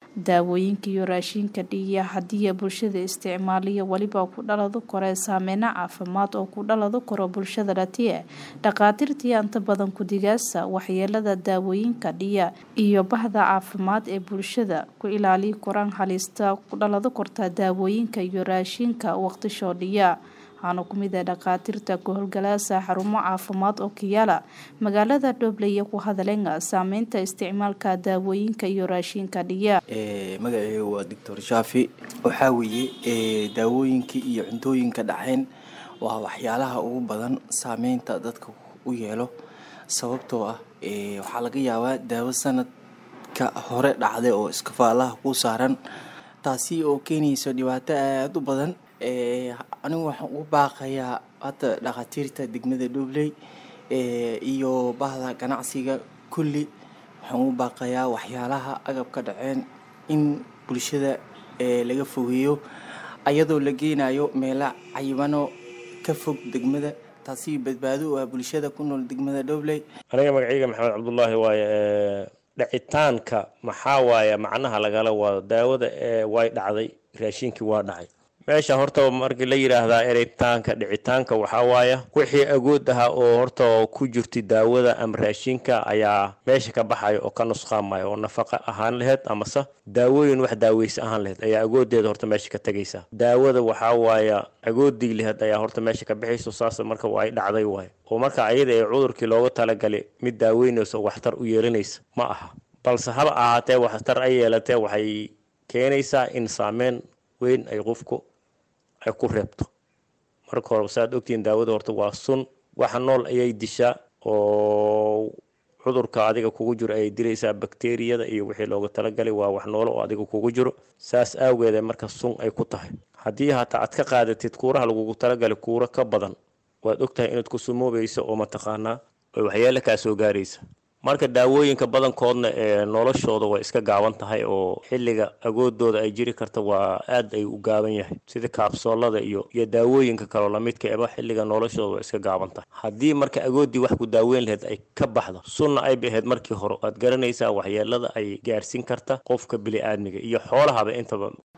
daawooyinka iyo raashinka dhiiya haddii bulshada isticmaaliya weliba ku dhalado kore saameyno caafimaad oo ku dhalado karo bulshada dhatiye dhakhaatiirtii inta badan kudigaasa waxyeelada daawooyinka dhiya iyo bahda caafimaad ee bulshada ku ilaaliyi koraan halista ku dhalado korta daawooyinka iyo raashinka waqtishoo dhiya waxaana ku mid ah dhakhaatiirta ku howlgalaasa xarumo caafimaad oo kiyaala magaalada dhobley ku hadaleen saameynta isticmaalka daawooyinka iyo raashinka dhiya magaceyga waa doctor shaafi waxaa weeye daawooyinka iyo cuntooyinka dhacayn waa waxyaalaha ugu badan saameynta dadka u yeelo sababtoo ah waxaa laga yaabaa daawo sanadka hore dhacday oo iskafaalaha ku saaran taasi oo keenayso dhibaato aada u badan anigu waxaan ugu baaqayaa hadda dhakhaatiirta degmada dhobley iyo bahda ganacsiga kulli waxaan ugu baaqayaa waxyaalaha agabka dhaceen in bulshada laga fogeeyo ayadoo la geenayo meelo cayibano ka fog degmada taasi badbaado u ah bulshada ku nool degmada dhobley aniga magacayga maxamed cabdullaahi waaye dhacitaanka maxaa waaye macnaha lagala wado daawada way dhacday raashinkii waa dhacay meesha horta markii la yidhaahdaa ereytaanka dhicitaanka waxaa waaya wixii agood ahaa oo horta ku jirta daawada ama raashinka ayaa meesha ka baxaya oo ka nusqaamaya oo nafaqa ahaan laheyd amase daawooyin wax daaweysa ahaan laheyd ayaa agoodeeda horta meesha ka tegaysa daawada waxaa waaya agoodii laheyd ayaa horta meesha ka baxayso saas marka ay dhacday waay oo marka ayada ee cudurkii looga talagalay mid daaweynaysa oo waxtar u yeelanaysa ma aha balse haba ahaatee waxtar ay yeelatee waxay keenaysaa in saameyn weyn ay qofku ay ku reebto marka hore saaad ogtihiin daawada horta waa sun waxa nool ayay dishaa oo cudurka adiga kugu jiro ayay dilaysaa bakteriyada iyo wixii looga talagalay waa wax noolo oo adiga kugu jiro saas aageeda marka sun ay ku tahay haddii hataa aad ka qaadatid kuuraha lagugu talagalay kuuro ka badan waad ogtahay inaad ku sumoobayso oo mataqaanaa oo waxyeele kaa soo gaaraysa marka daawooyinka badankoodna ee noloshooda way iska gaaban tahay oo xilliga agoodooda ay jiri karta waa aad ay u gaaban yahay sida kaabsoolada iyo iyo daawooyinka kaloo lamidka eba xilliga noloshooda way iska gaaban tahay haddii marka agoodii wax ku daaweyn laheyd ay ka baxdo sunna ay bahayd markii hore waad garanaysaa waxyeelada ay gaarsiin karta qofka bili-aadmiga iyo xoolahaba intaba